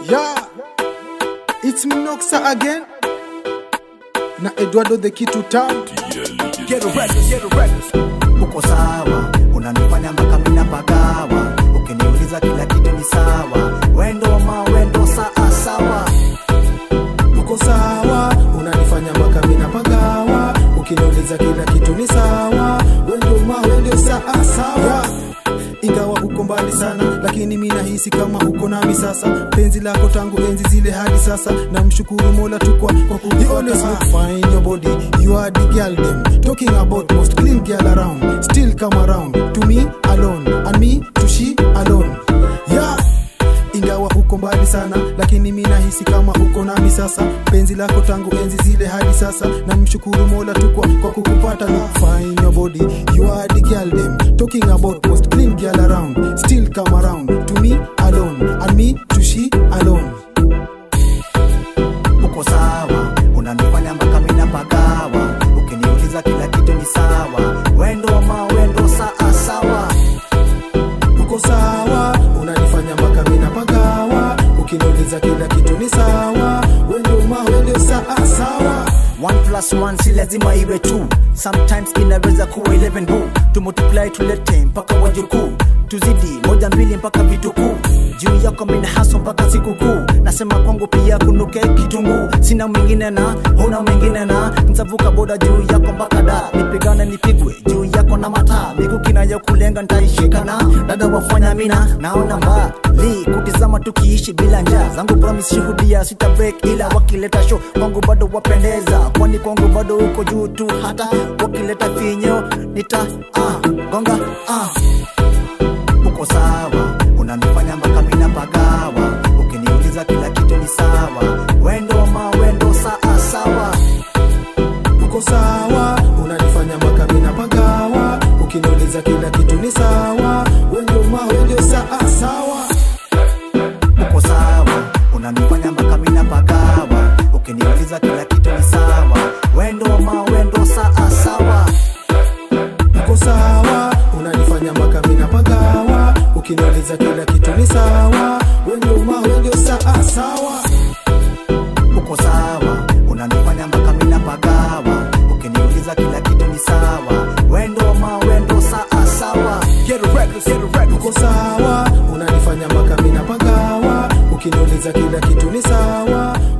Yeah, it's Minoxa again na Eduardo the Kitu Town. Get a record, get a record. uko sawa, unanifanya mpaka mina pagawa. Ukiniuliza kila kitu ni sawa, wendo ma wendo saa sawa. Uko sawa, unanifanya mpaka mina pagawa. Ukiniuliza kila kitu ni sawa, wendo ma wendo saa sawa. Ingawa uko mbali sana, lakini mi nahisi kama uko nami sasa. Penzi lako tangu enzi zile hadi sasa, na mshukuru Mola tu kwa kwa kukufuata. You always look fine in your body, you are the girl them talking about most clean girl around. Still come around to me alone, and me to she alone. Yeah ingawa uko mbali sana lakini mi nahisi kama uko nami sasa penzi lako tangu enzi zile hadi sasa na mshukuru mola tu kwa, kwa kukupata look fine your body you are the girl them talking about most clean girl around still come around to me alone and me to she alone Uko sawa, unanifanya mpaka mina pagawa. Ukiniuliza kila kitu ni sawa, wendo ma wendo saa sawa. uko sawa unanifanya mpaka mina pagawa ukiniuliza kila kitu ni sawa wendo ma wendo saa sawa One plus one si lazima iwe two sometimes inaweza kuwa 11 bu tumultiply tulete mpaka wajukuu tuzidi moja mbili mpaka vitukuu juu yako mina haso mpaka sikukuu nasema kwangu pia kunuke kitunguu sina mwingine na huna mwingine na ntavuka boda juu yako mpaka da nipigane nipigwe juu yako na mataa mikuki nayo kulenga ntaishika na dada wafanya mina naona mbali kutizama tukiishi bila njaa zangu promise shuhudia sita break ila wakileta show kwangu bado wapendeza kwani kwangu bado uko juu tu hata wakileta finyo nita ah, gonga ah. uko sawa unanifanya mpaka mina pagawa ukiniuliza kila kitu ni sawa wendo ma wendo saa sawa uko sawa unanifanya mpaka mina pagawa ukiniuliza kila kitu ni sawa wendo ma wendo saa sawa uko sawa unanifanya mpaka mina pagawa ukiniuliza kila kitu ni sawa wendo ma wendo saa sawa uko sawa unanifanya mpaka mina pagawa ukiniuliza kila kitu ni sawa wendo ma wendo saa sawa uko sawa unanifanya mpaka mina pagawa ukiniuliza kila kitu ni sawa wendo ma wendo saa sawa Get a record, get a record. uko sawa unanifanya mpaka mina pagawa ukiniuliza kila kitu ni sawa